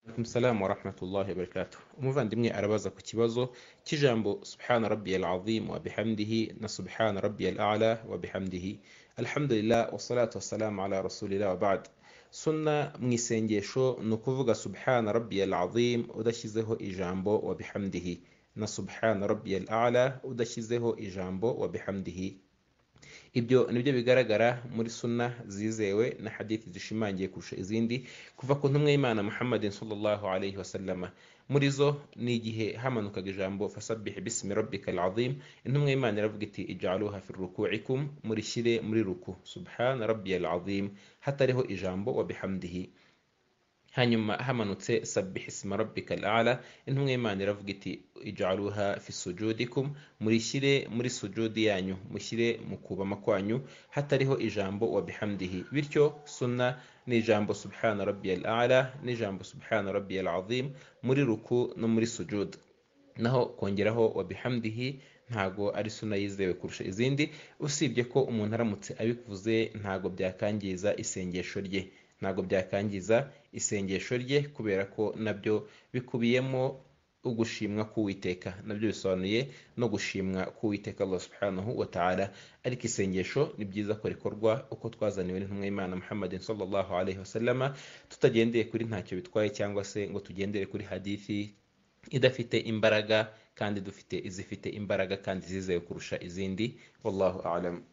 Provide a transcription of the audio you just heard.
Alaikum salam wa rahmatullahi wa barakatuh. Umuvandimwe arabaza ku kibazo cy'ijambo subhana rabbiyal azim wa bihamdihi na subhana rabbiyal a'la wa bihamdihi. Alhamdulillah wa salatu wa salamu ala rasulillah wa ba'd. Sunna mu isengesho ni ukuvuga subhana rabbiyal azim udashyizeho ijambo wa bihamdihi na subhana rabbiyal a'la udashyizeho ijambo wa bihamdihi. ibyo nibyo bigaragara muri sunna zizewe na hadithi zishimangiye kurusha izindi kuva ku ntumwa y'imana muhammadin sallallahu alaihi wasallama muri zo ni igihe hamanukaga ijambo fasabihi bismi rabbika alazim intumwa y'imana iravuga iti ijaluha fi rukuikum murishyire muri ruku subhana rabbiyal azim hatariho ijambo wa bihamdihi hanyuma hamanutse sabiha isima rabbika al'ala intumwa y'imana iravuga iti ijaluha fi sujudikum murishyire muri sujudi yanyu mushyire mu kubama kwanyu hatariho ijambo wa bihamdihi bityo sunna ni ijambo subhana rabbiyal a'la n'ijambo subhana rabbiyal azim muri ruku no muri sujud naho kongeraho wa bihamdihi ntago ari suna yizewe kurusha izindi usibye ko umuntu aramutse abikuvuze ntago byakangiza isengesho rye ntabwo byakangiza isengesho rye kubera ko nabyo bikubiyemo ugushimwa k'uwiteka nabyo bisobanuye no gushimwa k'uwiteka Allah subhanahu wa ta'ala ariko isengesho ni byiza ko rikorwa uko twazaniwe n'intumwa y'Imana Muhammadin sallallahu alaihi wasallama tutagendeye kuri ntacyo bitwaye cyangwa se ngo tugendere kuri hadithi idafite imbaraga kandi dufite izifite imbaraga kandi zizewe kurusha izindi wallahu a'lam